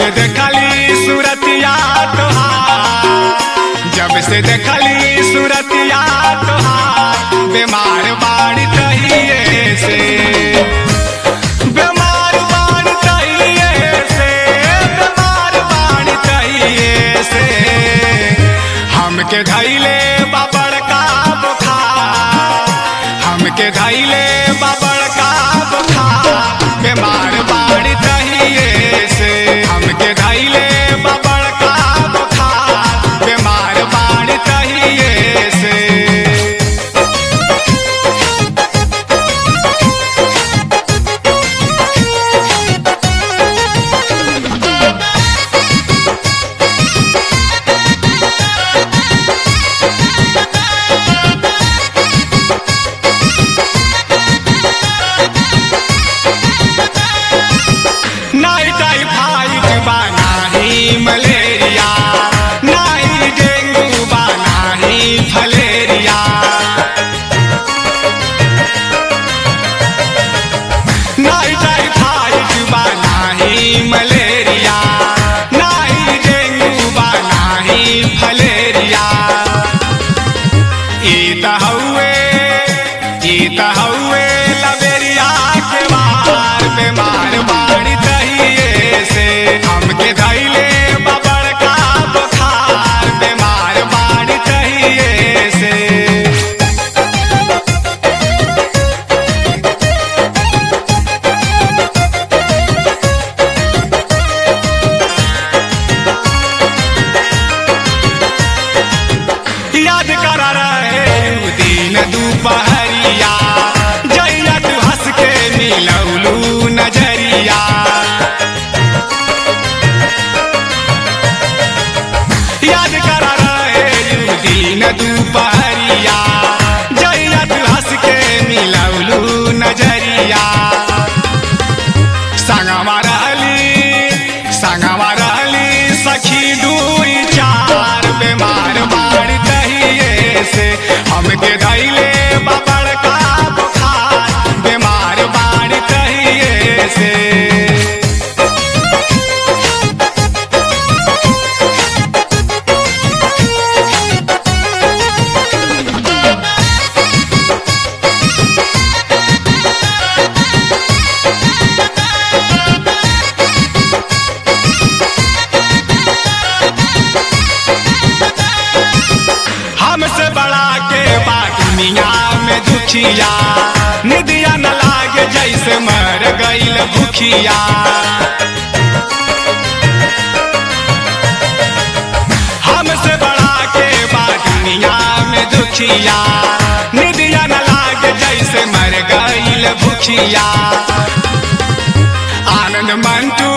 से देखली सूरतिया तोहार जब से देखली सूरतिया तोहार बीमार बाड़ी तहिए से बीमार बाड़ी तहिए से बीमार बाड़ी तहिए से हमके धैले बाबड़ का बुखार हमके धैले बाबड़ का बुखार बीमार बाड़ी तहिए से हमके धैले बाबड़ का बुखार बीमार बाड़ी तहिए से नाई टाइफाइड बा नाही मलेरिया नाई डेंगू बा नाही फलेरिया नाई टाइफाइड बा नाही मलेरिया नाई डेंगू बा नाही फलेरिया ई त हउए ई त हउए लबेरिया के मार बीमार बाड़ी तहिए से हमके धैले बबड़ का बुखार बीमार बाड़ी तहिए से याद कर रहे उ दिन दुपहरिया जैया तू हंस के मिलौलू नजरिया याद कर रहे उ दिन दुपहरिया जैया तू हंस के मिलौलू नजरिया संगवा रहली संगवा रहली सखी दुई चार बीमार बाड़ी तहिए से हमके धैले बबड़ का बुखार बीमार बाड़ी तहिए से हमसे बड़ा के बात दुनिया में दुखिया निदिया न लागे जैसे मर गईल भूखिया हमसे बड़ा के बात दुनिया में दुखिया निदिया न लागे जैसे मर गईल भूखिया आनंद मंटू